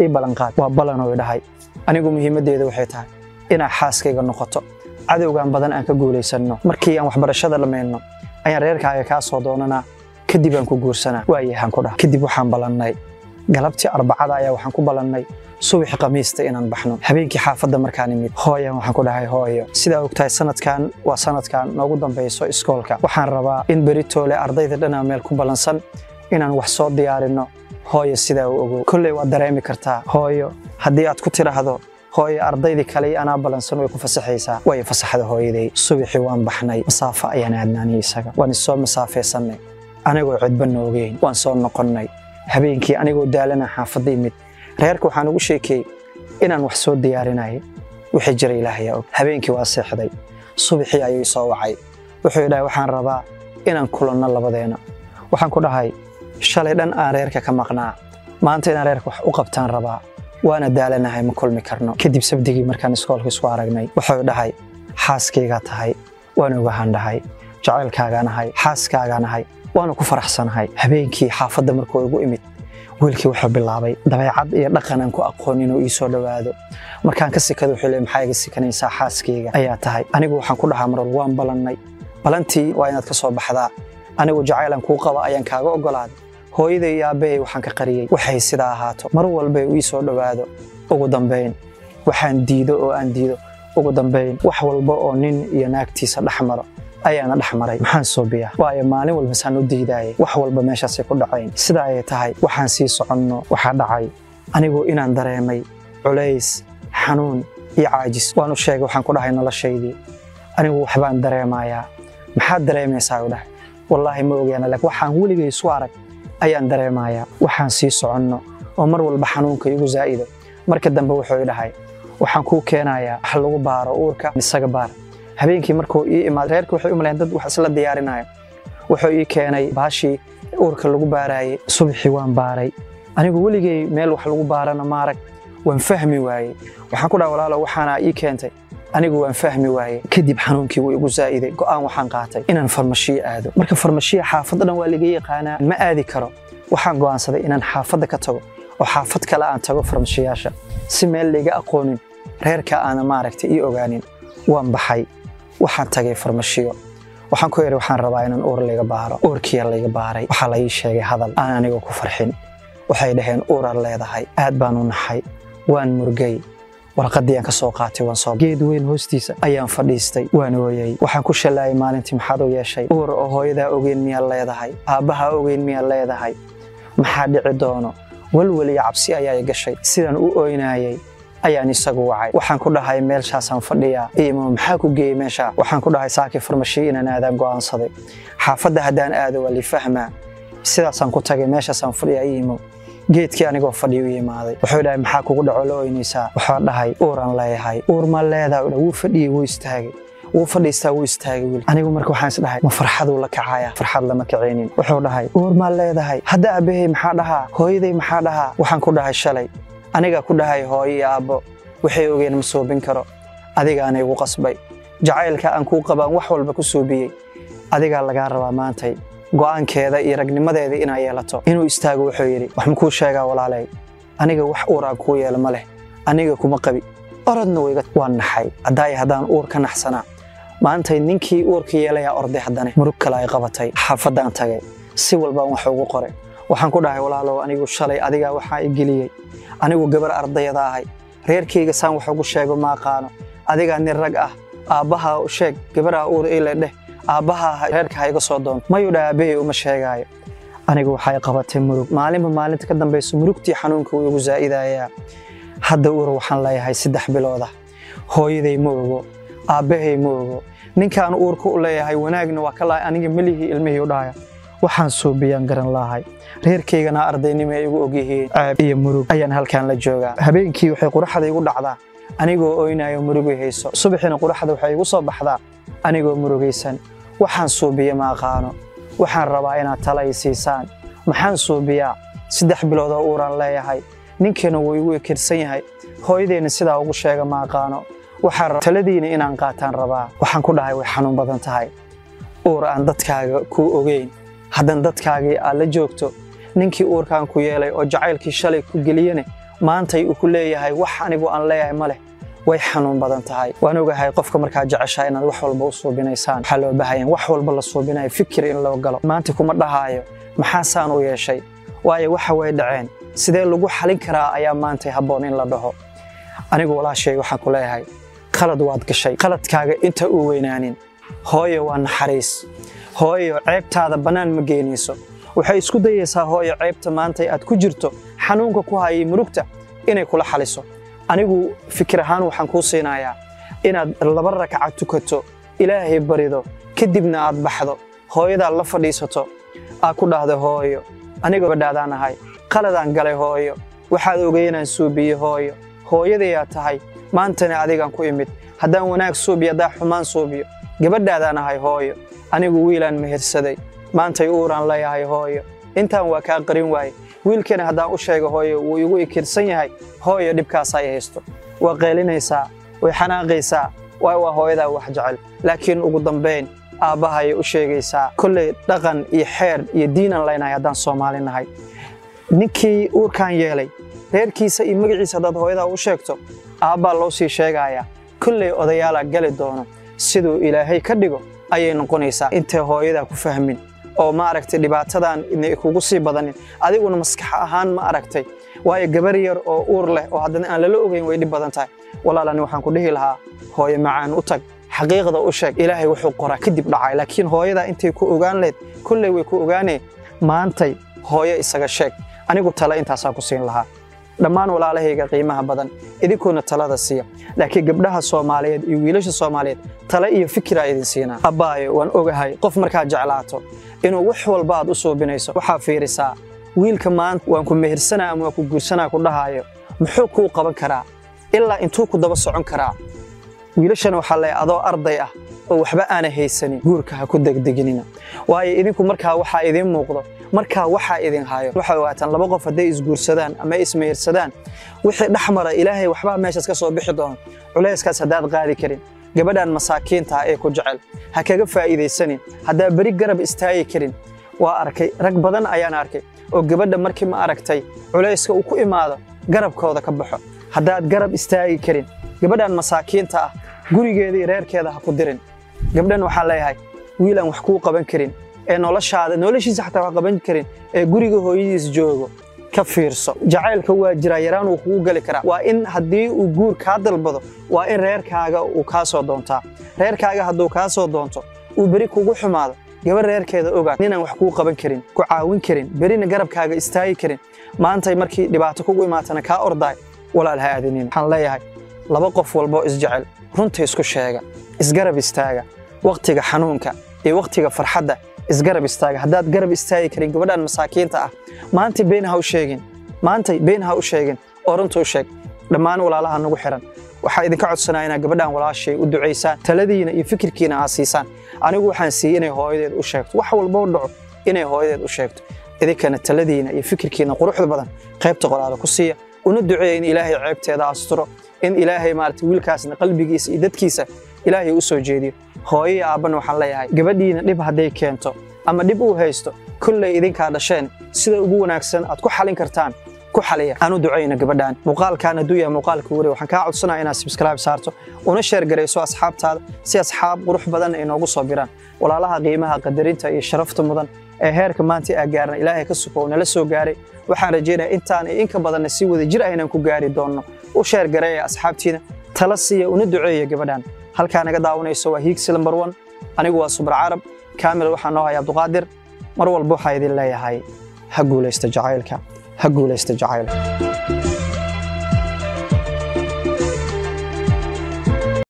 ii ballanqaad waa ballanoo idhahay anigu muhiimaddeeda waxay tahay inaa xaaskayga noqoto cadowgan badan aan ka guulaysanno markii aan waxbarashada dhammayno ayaan reerkaaga kaa soo doonanaa kadib aan ku guursanaa waayahaan ku dhaha kadib waxaan ballannay galabtii arbacada ayaa waxaan ku ballannay subaxi khamiista inaan baxno habeenkii xaafadda markaan imid hooyan waxaan ku dhahay hooyo sidaa ogtahay sanadkan waa sanadkan noogu dambayso iskoolka waxaan rabaa in beritoole ardayda dhanaa meel ku ballansan inaan wax soo diyaarinno hooyo sidaa u ogow kolley waad dareemi kartaa hooyo haddii aad ku tidhaahdo hooyo ardaydii kale iyo anaa ballansan way ku fasaxaysaa way fasaxda hooyaday subaxii waan baxnay masaafo ayaan aadnaanay isaga waan isoo masaafaysanay anigoo cidba noogeyn waan soo noqonnay habeenkii anigoo daalana xaafadda imid reerka waxaan ugu sheekeeyey inaan wax soo diyaarinayay wixii jira ilaahayaa og habeenkii waa seexday subaxii ayuu soo wacay wuxuu idhahay waxaan rabaa inaan kulanno labadeena waxaan ku dhahay shalay dhan aan reerka ka maqnaa maanta inaan reerka wax u qabtaan rabaa waana daalanahay ma kulmi karno kadib sabdigii markaan iskoolka isku aragnay wuxuu dhahay xaaskaygaa tahay waan ogahan dhahay jacaylkaagaan ahay xaaskaagaan ahay waana ku faraxsanahay habeenkii xaafadda markuu igu imid wiilkii wuxuu bilaabay dabeecad iyo dhaqan aan ku aqoon inuu ii soo dhowaado markaan ka sikada wuxuu leey maxaa iga sikanaysaa xaaskayga ayaa tahay anigu waxaan ku dhahaa marwal waan ballannay ballantii waa inaad ka soo baxdaa anigu jacaylan kuu qaba ayaan kaaga oggolaaday hooyaday iyo aabbahay waxaan ka qariyey waxay sidaa ahaato mar walba uu ii soo dhowaado ugu dambayn waxaan diido oo aan diido ugu dambayn wax walba oo nin iyo naagtiisa dhex maro ayaana dhex maray maxaan suubiyaa waayo maalin walba saan u diidaayay wax walba meeshaasay ku dhacayn sida ayay tahay waxaan sii soconno waxaa dhacay anigu inaan dareemay culays xanuun iyo caajis waan u sheegay waxaan ku dhahay noloshaydii anigu waxbaan dareemayaa maxaad dareemaysaa u dhahay wallaahi ma ogaana laakiin waxaan weligay isu arag ayaan dareemayaa waxaan sii soconno oo mar walba xanuunka igu zaa'ido marka dambe wuxuu i dhahay waxaan kuu keenayaa wax lagu baaro uurka isaga baar habeenkii markuu ii imaad reerka waxay u malayn dad wax isla diyaarinaya wuxuu ii keenay baashii uurka lagu baaraayey subaxii waan baaray anigu weligay meel wax lagu baarana maarag waan fahmi waayey waxaan ku dhaha walaalo waxaana ii keentay anigu waan fahmi waayey kadib xanuunkii wuu igu zaa'iday go'aan waxaan qaatay inaan farmashiyo aado marka farmashiya xaafadda dhan waa laga yaqaanaa ma aadi karo waxaan go'aansaday inaan xaafadda ka tago oo xaafad kale aan tago farmashiyaasha si meel layga aqoonin reerka aana maaragtay ii ogaanin waan baxay waxaan tagay farmashiyo waxaan ku yidhi waxaan rabaa inaan uur layga baaro uurkiya layga baaray waxaa la ii sheegay hadal aan aniga ku farxin waxay dhaheen uuraad leedahay aad baan u naxay waan murgay warqaddii aan ka soo qaatay waan soo geed weyn hoostiisa ayaan fadhiistay waan ooyey waxaan ku shallaayay maalintii maxaad u yeeshay uur oo hooyadaa ogeyn miyaad leedahay aabbahaa ogeyn miyaad leedahay maxaa dhici doono walwal iyo cabsi ayaa i gashay sidaan u oynaayay ayaan isagu wacay waxaan ku dhahay meelshaasaan fadhiyaa iimo maxaa ku geeyey meesha waxaan ku dhahay saakii farmashiyo inaan aadaan go'aansaday xaafadda haddaan aado waa lifahmaa sidaasaan ku tagay meeshaasaan fadhiyaa iimo geedkii anigoo fadhiyo u yimaaday wuxuu dhahay maxaa kugu dhaco la oynaysaa waxaa dhahay uuraan leeyahay uur ma leedaa wuu fadhiyey wuu istaagay wuu fadhiistaa wuu istaagay wiil anigu marka waxaan is dhahay ma farxaduu la kacaya farxad lama kacaynin wuxuu dhahay uur maa leedahay hadda aabbahay maxaa dhahaa hooyaday maxaa dhahaa waxaan ku dhahay shalay anigaa ku dhahay hooyo iyo aabbo waxay ogeen ma suubin karo adigaana igu qasbay jacaylka aan kuu qabaan wax walba ku suubiyey adigaa lagaa rabaa maantay go'aankeeda iyo ragnimadeeda inaa yeelato inuu istaago wuxuu yidhi wax makuu sheegaa walaalay aniga wax uuraan kuu yeela ma leh aniga kuma qabi orodna wayga waan naxay haddaay haddaan uur ka naxsanaa maantay ninkii uurka yeelayaa orday haddane murug kale ay qabatay xaafaddaan tagay si walbaan wax ugu qoray waxaan ku dhahay walaalow anigu shalay adigaa waxaa i geliyey anigu gabar ardayada ahay reerkayga saan wax ugu sheego ma aqaano adigaa nin rag ah aabbaha sheeg gabaraa uur ile dheh aabbaha reerka ha iga soo doonto mayuu dha aabbahay uma sheegaayo anigu waxay qabatay murug maalinba maalinta ka dambayso murugtii xanuunka wuu igu zaa'idayaa hadda uur waxaan leeyahay saddex bilooda hooyaday ma ogo aabbahay ma ogo ninkaan uurka u leeyahay wanaagna waa ka lahay aniga melihii ilmihii u dhahaya waxaan suubiyaan garan lahay reerkaygana ardaynimo ay igu ogyihiin ceeb iyo murug ayaan halkaan la joogaa habeenkii waxay quraxda igu dhacdaa anigoo oynayo murugay hayso subaxiina quraxda waxay igu soo baxdaa anigoo murugaysan waxaan suubiya ma aqaano waxaan rabaa inaad tala i siisaan maxaan suubiyaa saddex bilood oo uuraan leeyahay ninkiina wuu igu ekirsan yahay hooyadeenna sidaa ugu sheega ma aqaano waxaan taladiina inaan qaataan rabaa waxaan ku dhahay way xanuun badan tahay uur aan dadkaaga kuu ogeyn haddan dadkaagii aad la joogto ninkii uurkaan ku yeelay oo jacaylkii shalay ku geliyene maantay uu ku leeyahay wax anigu aan leeyahay ma leh way xanuun badan tahay waan ogahay qofka markaa jeceshaa inaad wax walba u suubinaysaan waxaa loo baahaya wax walba la suubinayo fikir in loo galo maanta kuma dhahaayo maxaa saan u yeeshay waayo waxa way dhaceen sidee lagu xalin karaa ayaa maantay habboon in la dhaho anigu walaashay waxaan ku leeyahay qalad waad gashay qaladkaaga inta uu weynaanin hooyo waa naxariis hooyo ceebtaada bannaan ma geenayso waxay isku dayaysaa hooyo ceebta maantay aad ku jirto xanuunka ku hayay murugta inay kula xaliso anigu fikir ahaan waxaan kuu siinayaa inaad laba rakaca tukato ilaahay barido kadibna aad baxdo hooyadaad la fadhiisato aad ku dhahdo hooyo aniga badhaadaan ahay qaladaan galay hooyo waxaad ogay inaan suubiye hooyo hooyadayaa tahay maantana adigaan ku imid haddaan wanaag suubiyo haddaan xumaan suubiyo gabadhaadaan ahay hooyo anigu wiilaan mehersaday maantay uuraan leeyahay hooyo intaan waa kaa qarin waaye wiilkana haddaan u sheego hooyo wuu igu ikirsan yahay hooyo dhibkaas ay haysto waa qeylinaysaa way xanaaqaysaa waay waa hooyadaa wax jecel laakiin ugu dambayn aabbahay u sheegaysaa kolley dhaqan iyo xeer iyo diinaan leynahay haddaan soomaali nahay ninkii uurkaan yeelay reerkiisa iyo magaciisa haddaad hooyadaa u sheegto aabbaa loo sii sheegayaa kolley odayaalaa gali doono siduu ilaahay ka dhigo ayay noqonaysaa intay hooyadaa ku fahmin oo ma aragtay dhibaatadan inay kugu sii badanin adiguna maskax ahaan ma aragtay waayo gabar yar oo uur leh oo haddana aan lala ogeyn way dhib badan tahay walaalani waxaan ku dhihi lahaa hooyo macaan u tag xaqiiqda u sheeg ilaahay wuxuu qoraa kadib dhacay laakiin hooyadaa intay ku ogaan leed kolley way ku ogaaneen maantay hooyo isaga sheeg anigu tale intaasaa ku siin lahaa dhammaan walaalahayga qiimaha badan idinkuuna talada siiya laakiin gabdhaha soomaaliyeed iyo wiilasha soomaaliyeed tale iyo fikiraa idin siinaa abbaayo waan ogahay qof markaad jeclaato inuu wax walba aad u suubinayso waxaa fiirisaa wiilka maanta waan ku mehirsanaa ama waan ku guursanaa ku dhahaayo muxuu kuu qaban karaa ilaa intuu ku daba socon karaa wiilashana waxaa leeyahay adoo arday ah oo waxba aana haysanin guurka ha ku degdeginina waayo idinku markaa waxaa idiin muuqdo markaa waxaa idin hayo waxay ogaataan laba qof hadday isguursadaan ama ismehirsadaan wixii dhex mara ilaahay waxbaa meeshaas ka soo bixi doono culayskaas haddaad qaadi karin gabadhan masaakiinta ee ku jecel ha kaga faa'iidaysanin haddaa beri garab istaagi karin waa arkay rag badan ayaan arkay oo gabadha markii ma aragtay culayska uu ku imaado garabkooda ka baxo haddaad garab istaagi karin gabadhan masaakiinta ah gurigeeda iyo reerkeeda ha ku dirin gabdhan waxaan leeyahay wiilaan wax kuu qaban karin ee noloshaada noloshiisa xataa wax qaban karin ee guriga hooyadiis joogo ka fiirso jacaylka waa jiraa yaraan wuu kugu geli karaa waa in haddii uu guur kaa dalbado waa in reerkaaga uu kaa soo doontaa reerkaaga hadduu kaa soo doonto uu beri kugu xumaado gabar reerkeeda ogaad ninaan wax kuu qaban karin ku caawin karin berina garabkaaga istaagi karin maantay markii dhibaato kugu imaatana kaa ordaay walaal ha aadinin waxaan leeyahay laba qof walboo isjecel runta isku sheega isgarab istaaga wakhtiga xanuunka iyo wakhtiga farxadda isgarab istaaga haddaad garab istaagi karin gabadhan masaakiinta ah maantay been ha u sheegin maantay been ha u sheegin oo runta u sheeg dhammaan walaalaha nagu xiran waxaa idinka codsanaya inaad gabadhan walaashay u ducaysaan taladiina iyo fikirkiina aad siisaan anigu waxaan siiyey inay hooyadeed u sheegto wax walboo dhaco inay hooyadeed u sheegto idinkana taladiina iyo fikirkiina quruxda badan qaybta qoraada ku siiya una duceeya in ilaahay ceebteeda asturo in ilaahay maarata wiilkaasna qalbigiisa iyo dadkiisa ilaahay u soo jeediyo hooyo iyo aabbana waxaan leeyahay gabadhiina dhib hadday keento ama dhib uu haysto kolley idinkaa dhasheen sida ugu wanaagsan aad ku xalin kartaan ku xaliya aan u ducayna gabadhan muuqaalkan hadduu yahay muuqaalka wari waxaan kaa codsanaya inaad subscribe saarto una sheer garayso asxaabtaada si asxaab qurux badan ay noogu soo biraan walaalaha qiimaha qadarinta iyo sharafta mudan ee heerka maanta aa gaarna ilaahay ka suko nala soo gaaray waxaan rajaynayaa intaan iyo inka badanna si wada jir ah inaan ku gaari doonno u sheer gareeya asxaabtiina tala siiya una duceeya gabadhan halkaa naga daawanayso waa hiigsi lambar one anigu waa subra carab kaamil waxaa noo haya abduqaadir mar walba waxaa idin leeyahay ha guulaysta jacaylka ha guulaysta jacaylka